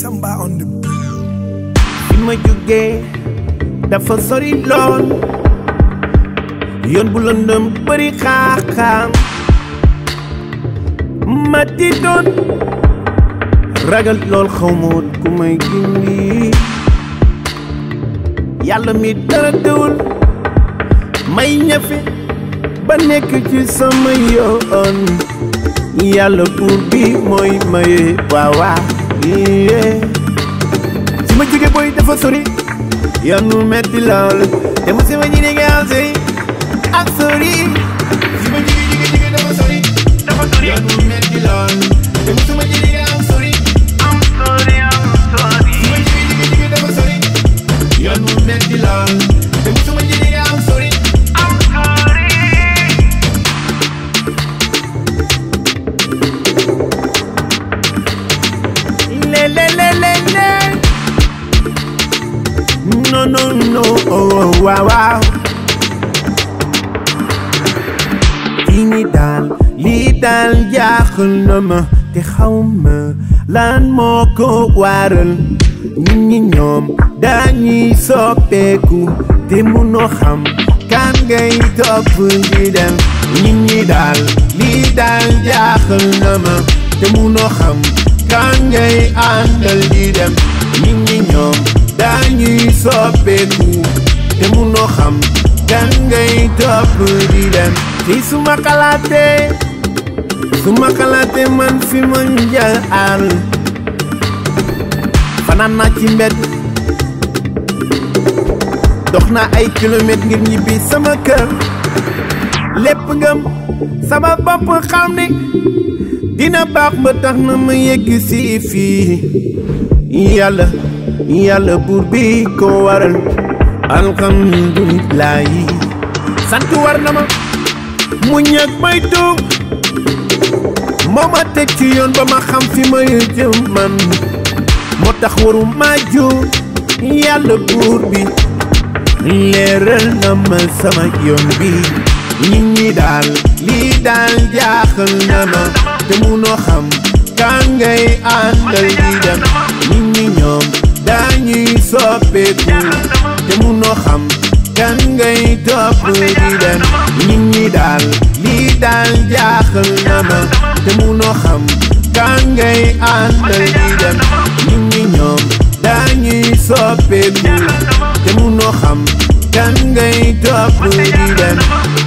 Samba on the fi ma jógee dafa sori lool yoon bu lëndëm bëri xaaxaam ma di doon ragal lool xaw ma woon ku may gindi yàlla mi dara dewul may ñafe ba nekk ci sama yoon yàlla buur bi mooy maye waaw waaw yee si ma jóge booy dafa sori yoon mu metti lool te mu si ma ñi nga am sori ak sori si ma jóge jóge jóge dafa sori dafa sori yoon mu metti lool te mu si ma ñi nga am sori am sori am sori si ma jóge jóge jóge dafa sori yoon mu metti lool te mu si ma ñi nga am sori am sori le le le le le no no no oh waaw waaw lii ni daal lii daal jaaxal na ma te xaw ma lan moo ko waral nit ñi ñoom dañuy soppeeku te munoo xam kan ngay topp di dem nit ñi daal lii daal jaaxal na ma te munoo xam kan ngay àndal di dem nit ñi ñoom dañuy soppeeku te munoo xam kan ngay topp di dem ci suma xalaatee suma xalaatee man fi ma jaar fanaan naa ci mbedd dox naa ay kilomètres ngir ñibbi sama kër lépp ngëm sama bopp xam ne dina baax ba tax na ma yegg si fii yàlla yàlla buur bi ko waral alhamdulilah yi sant war na ma mu ñëg may tuub moo ma teg ci yoon ba ma xam fi ma jëm man moo tax waru ma juum yàlla buur bi leeral na ma sama yoon bi nit ñi daal lii daal jaaxal na ma te munoo xam kan ngay àndal di dem nit ñi ñoom dañuy soppeeku te munoo xam kan ngay topp di dem nit ñi daal lii daal jaaxal na ma te munoo xam kan ngay àndal di dem nit ñi ñoom dañuy soppeeku te munoo xam kan ngay topp di dem